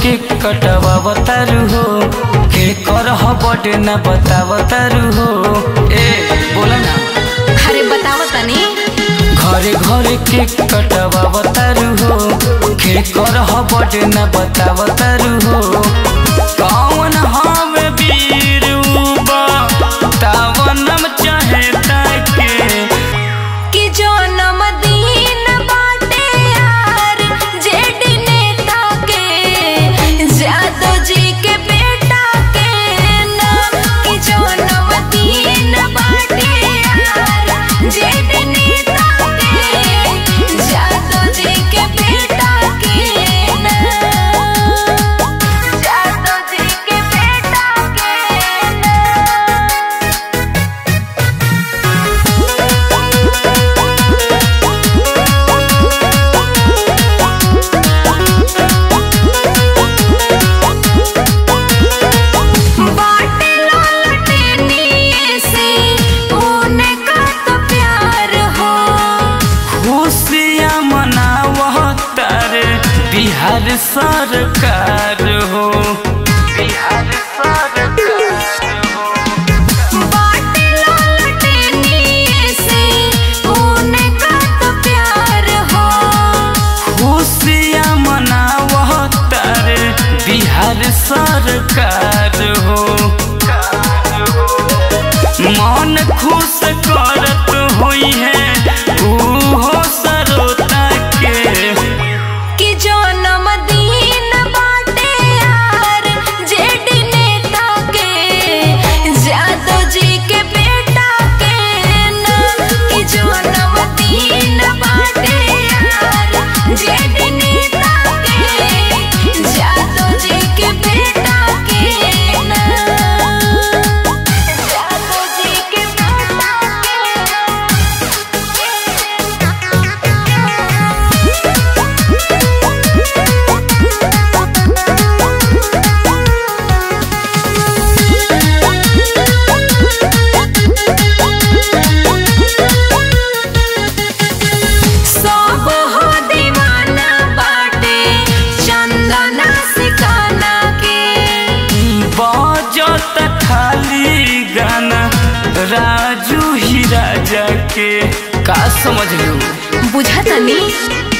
के कटवावतारू हो के करह बटे न बतावतारू हो ए बोला ना अरे बताओ तनी घरे घरे के कटवावतारू हो के करह बटे न बतावतारू हो कौन हवे वीर उबा तावनम चाहे ताके कि जो नमदीन बाटे यार जेडी नेता के जादव जी के बेटा के नाम कि जो नमदीन बाटे यार जेडी नेता के जादव जी के बेटा के नाम जादव जी के बेटा के नाम बाटे ललटेनी से उनका तो प्यार हो खुशियाँ मनावह तारे बिहार सरकार हो बिहार सरकार हो बाटे ललटेनी से उनका तो प्यार हो खुशियाँ मनावह तारे बिहार सरकार हो मन खुश करत हुई है ऊ सरोता के कि जो नमदीन बाटे यार जेडी नेता के जादव जी के बेटा के नाम कि जो नमदीन बाटे यार जेडी नेता के जादव जी के बेटा के नाम जादव जी के बेटा सब हो दीवाना बाटे चंदना सिकाना के बजत खाली गाना राजू ही राजा के का समझ लू बुझा तनी